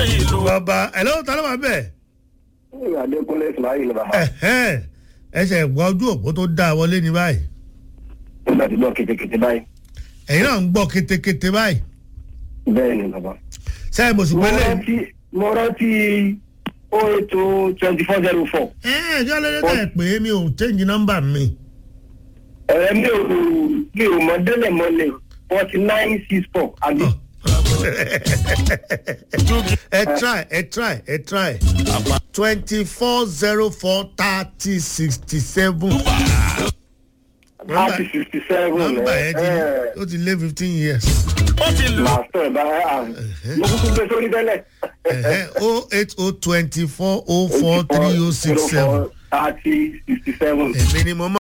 ìlú. bàbá ẹ̀ lọ́wọ́ ta ló wà bẹ́ẹ̀. Adékúnlé Ismail bàbá. ẹ̀hẹ́n ẹsẹ̀ gbọ́ ojú òpó tó dá wọlé ní báyìí Nígbà tí gbọ́ kétékété báyìí. ẹ̀yin náà ń gbọ́ kétékété báyìí Bẹ́ẹ̀ ni bàbá. sẹ́yìn mo sì Mo pẹ́lẹ́ rántí mo rántí o ètò twenty four zero four. ẹ̀ ẹ̀jọ́ lóde tẹ̀ pé mi ò change number mi Ẹ̀rẹ́ mi ò mi ò mọ délẹ̀ mọ́lẹ̀ forty nine six four àbí. ẹ try ẹ try ẹ try twenty four zero four thirty sixty seven thirty sixty seven. nọ́mbà yẹn ti ó ti lé fifteen years ó ti lù. Màá sọ ẹ̀ bá a. Mo kúkú gbé sórí tẹ́lẹ̀. o eight o twenty four o four three o six seven thirty sixty seven. èmi ni mo máa.